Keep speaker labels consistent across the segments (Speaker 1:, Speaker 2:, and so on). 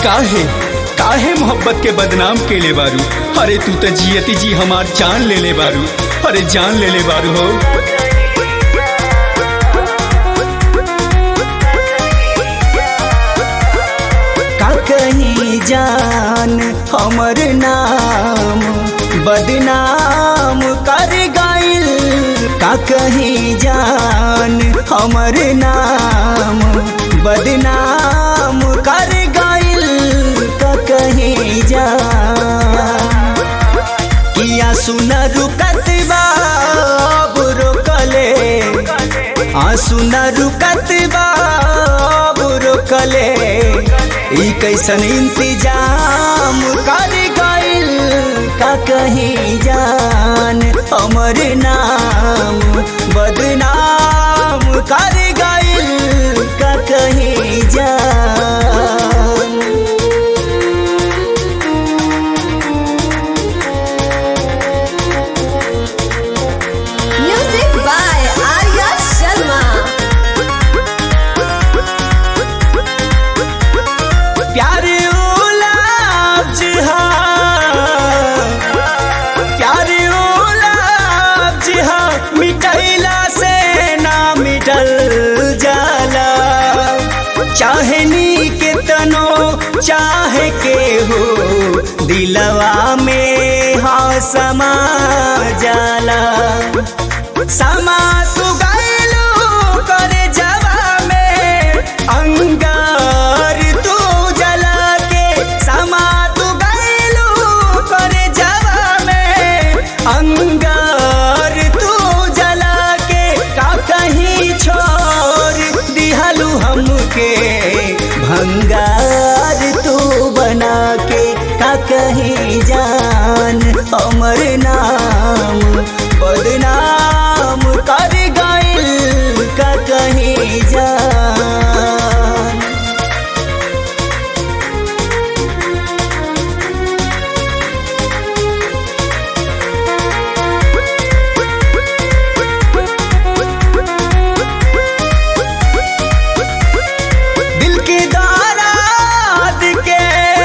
Speaker 1: काहे काहे मोहब्बत के बदनाम के ले बारू अरे तू तो जियती जी हमार जान ले ले बारू अरे जान ले ले बारू हो
Speaker 2: का कहीं जान हमर नाम बदनाम कर गइल का कहीं जान हमर नाम बदनाम कर गइल का कहीं जान किया सुन रुकत बा अब रोकले आंसू न रुकत बा अब रोकले ई कैसन इंतजाम कर गइल का कहीं जान हमर नाम बदनाम कर गइल का कहीं जान
Speaker 3: Music by Arya Sharma.
Speaker 2: प्यार उलाज हा प्यार उलाज हा मिटैला से ना मिटल जाला चाहनी के तनो चाहे के हो दिलवा में हा समा जाला समा तू गइलू करे जवा में अंगार तू जला के समा तू गइलू करे जवा में अंगार तू जला के का कहीं छोड़ दिहलू हमके भंगार तू बना के का कहीं जान हमर नाम बदनाम कर गइल का कहीं जान दिल की दाराद के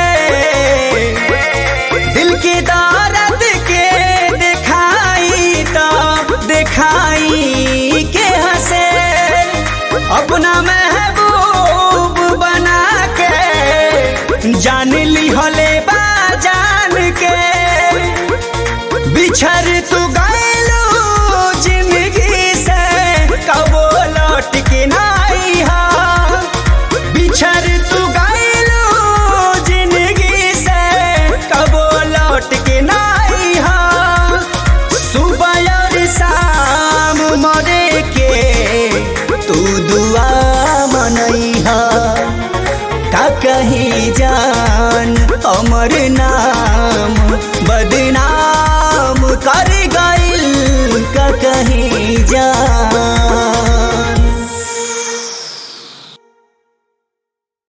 Speaker 2: दिल की दारद के दिखाई तो दिखाई के हंसे अपना महबूब बना के जान ली होले बा जान के बिछर तू गइलू जिंदगी से कबो लौट के नाई हा बिछर तू गइलू जिंदगी से कबो लौट के नाई हा सुबह और शाम मरे के तू दुआ मनई हा का कहीं जान अमर नाम बदनाम कर